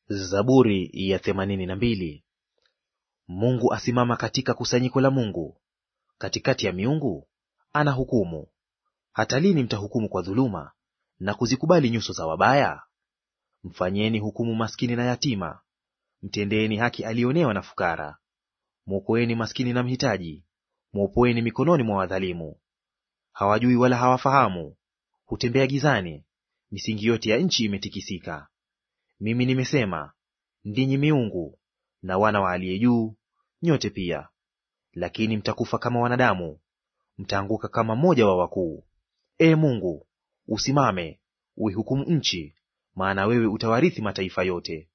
Zaburi ya themanini na mbili. Mungu asimama katika kusanyiko la Mungu, katikati ya miungu ana hukumu. Hata lini mtahukumu kwa dhuluma na kuzikubali nyuso za wabaya? Mfanyieni hukumu maskini na yatima, mtendeeni haki alionewa na fukara. Mwokoeni maskini na mhitaji, mwopoeni mikononi mwa wadhalimu. Hawajui wala hawafahamu, hutembea gizani, misingi yote ya nchi imetikisika. Mimi nimesema, ndinyi miungu na wana wa aliye juu, nyote pia. Lakini mtakufa kama wanadamu, mtaanguka kama mmoja wa wakuu. Ee Mungu, usimame uihukumu nchi, maana wewe utawarithi mataifa yote.